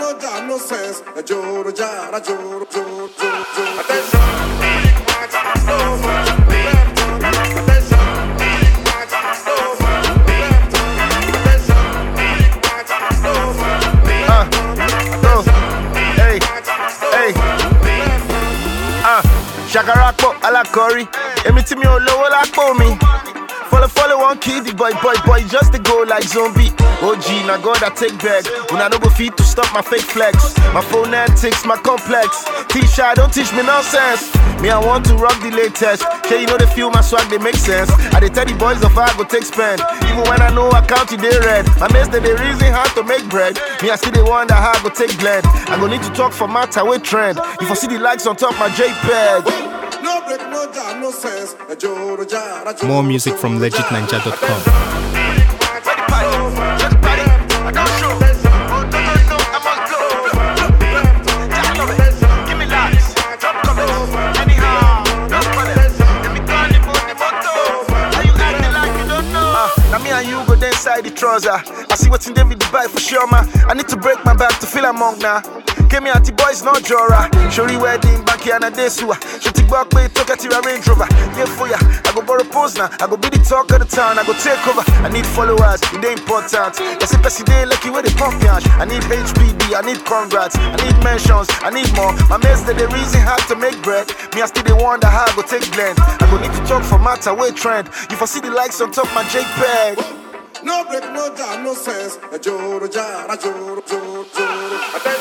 no jam, no sense. A joro jara, joro, joro, joro, joro. Attention, big match, over. Left on. Attention, big match, over. Left on. Attention, big match, over. Left on. Go. Hey, hey. Ah, Shakarako alakori. Èmi tí mi ò lówó lápò mi. Follow, follow, one kid, the boy, boy, boy, just to go like zombie. OG, now God, I take back. When I no go feed to stop my fake flex. My phonetics, my complex. T-shirt, don't teach me nonsense. Me, I want to rock the latest. Sure, you know they feel my swag, they make sense. I they tell the boys of I go take spend. Even when I know I count it, they red. My mates, they, they reason how to make bread. Me, I still they wonder how I go take blend. I go need to talk for matter with trend. If I see the likes on top my JPEG. No break, no jam, no sense. A joro jara, joro, More music from joro, jara. legitninja.com. Now me and you go there inside the trouser. I see what's in David buy for sure, man. I need to break my back to feel among now. Came here the boys not jora. Shori wedding back here na day sewer. She take back pay talk at your Range Rover. Yeah for ya. I go borrow pose now. I go be the talk of the town. I go take over. I need followers. It ain't important. They say Percy day lucky where they pump yash. I need HPD. I need congrats. I need mentions. I need more. My mates they the reason how to make bread. Me I still they wonder how I go take blend. I go need to talk for matter way trend. If I see the likes on top my JPEG. No break, no jam, no sense. A joro jara, joro, joro, joro. Attention.